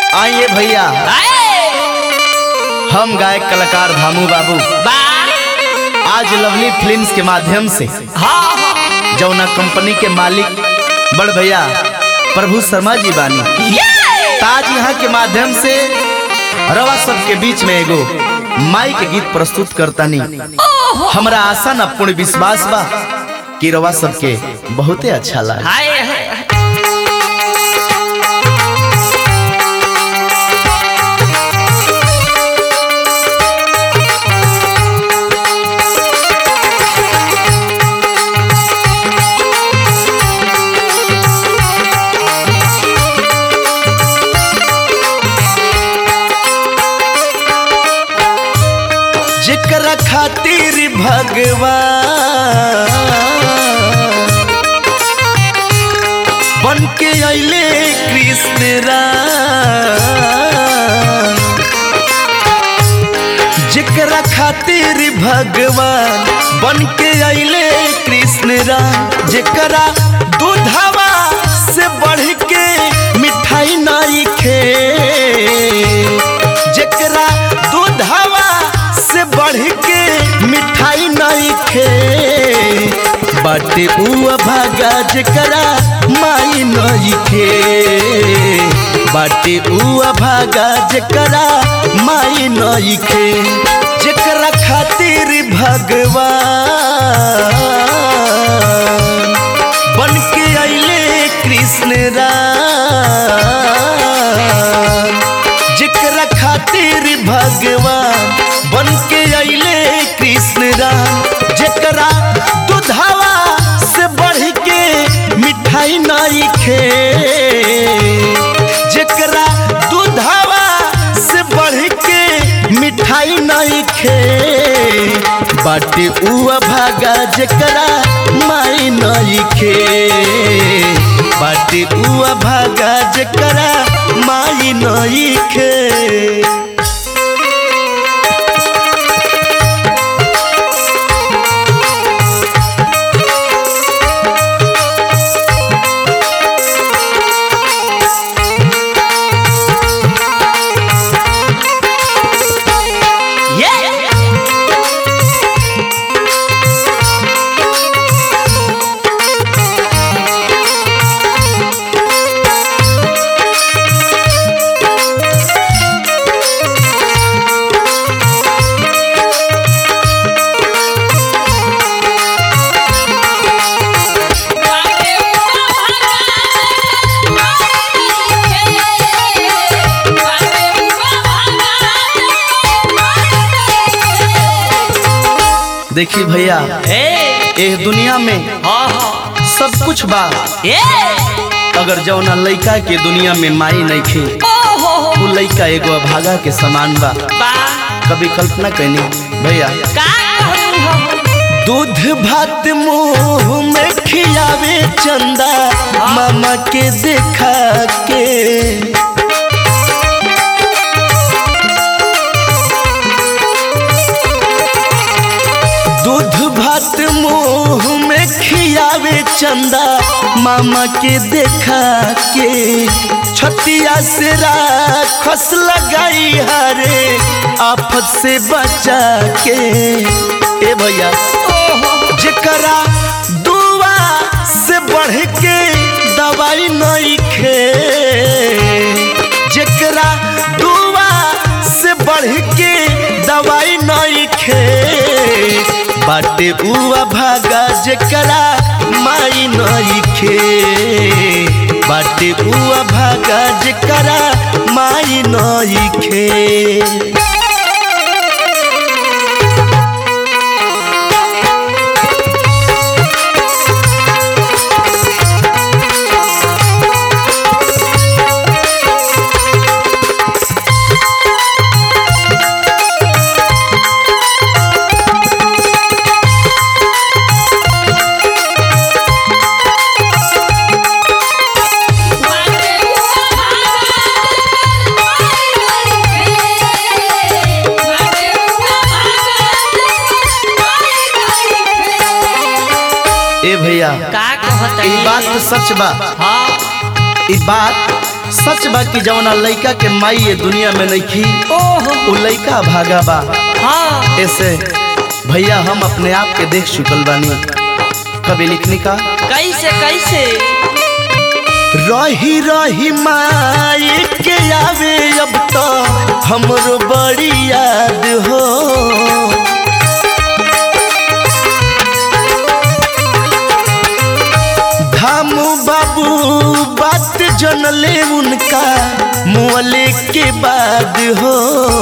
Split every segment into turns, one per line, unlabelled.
आइए भैया हम गायक कलाकार धामू बाबू आज लवली फिल्म्स के माध्यम से जौना कंपनी के मालिक बड़ भैया प्रभु शर्मा जी बानी ताज यहाँ के माध्यम से रवा सब के बीच में एगो माई के गीत प्रस्तुत करतानी हमरा आशा न पूर्ण विश्वास बा कि रवा सबके बहुते अच्छा लगा जेकरा खातिर भगवान बन के अइले कृष्ण राम जेकरा खातिर भगवान बन के अइले कृष्ण राम जेकरा दूधवा से बढ़ के मिठाई नाई खे जेकरा दूधवा से बढ़ के मिठाई नहीं खे बाटे उआ भागा जेकरा माई नहीं खे बाटे उआ भागा जेकरा माई नहीं खे जेकरा खातिर भगवान बन के अइले कृष्ण राम जेकरा खातिर भगवान बन के अइले कृष्ण राम जेकरा दूधवा से बढ़ के मिठाई नहीं खे जेकरा दूधवा से बढ़ के मिठाई नहीं खे बाटे उआ भागा जेकरा माई नहीं खे बाटे उआ भागा जेकरा माई नहीं खे देखी भैया एह दुनिया में सब कुछ बा अगर जौना लइका के दुनिया में माई नहीं खे वो लइका एगो अभागा के समान बा कभी कल्पना कैनी भैया दूध भात मुंह में खियावे चंदा मामा के देखा के दूध भात मुंह में खियावे चंदा मामा के देखा के छतिया से राखस लगाई हरे आफत से बचा के ए भैया जेकरा दुआ से बढ़ के दवाई नहीं खे जेकरा दुआ से बढ़ के दवाई नहीं खे बाटे उआ भागा जेकरा माई नहीं खे बाटे उआ भागा जेकरा माई नहीं खे ए भैया
का कहत
ई बात तो सच बा
हाँ
ई बात सच बा कि जवना लइका के माई ये दुनिया में नइखी
ओहो
उ लइका भागा बा
हाँ
ऐसे भैया हम अपने आप के देख चुकल बानी कभी लिखनी का
कैसे कैसे
रही रही माई के आवे अब तो हमरो बड़ी याद हो धामू बाबू बात जनले उनका मुअले के बाद हो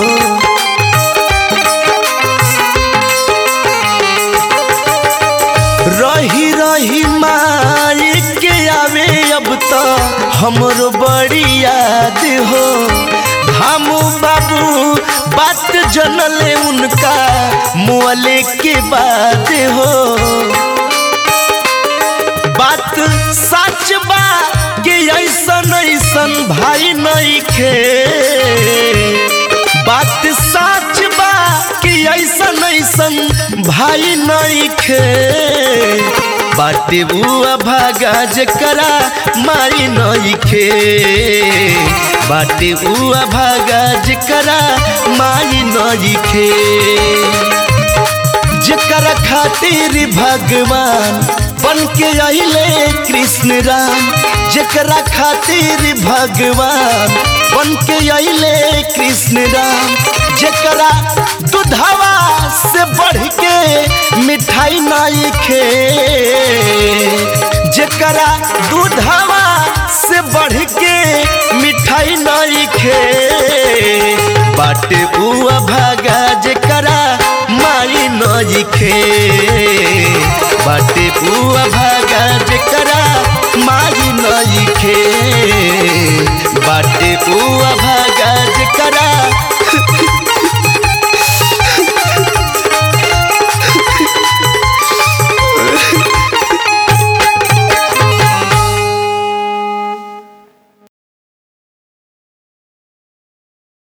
रही रही माई के आवे अब तो हमरो बड़ी याद हो धामू बाबू बात जनले उनका मुअले के बाद हो बात सच बा कि ऐसन ऐसन भाई नहीं खे बात सच बा कि ऐसन ऐसन भाई नहीं खे बाटे बुआ भागा जकरा माई नहीं खे बाटे बुआ भागा जकरा माई नहीं खे जकरा खातिर भगवान बन के अले कृष्ण राम जकरा खातिर भगवान बन के अले कृष्ण राम जकरा दुधवा से बढ़ के मिठाई नाई खे जकरा दूधवा से बढ़ के मिठाई नाई खे बाटे बुआ भागा जकरा माई नई खे बाटे बुआ भागा जकरा माई नई खे बाटे बुआ भागा जकरा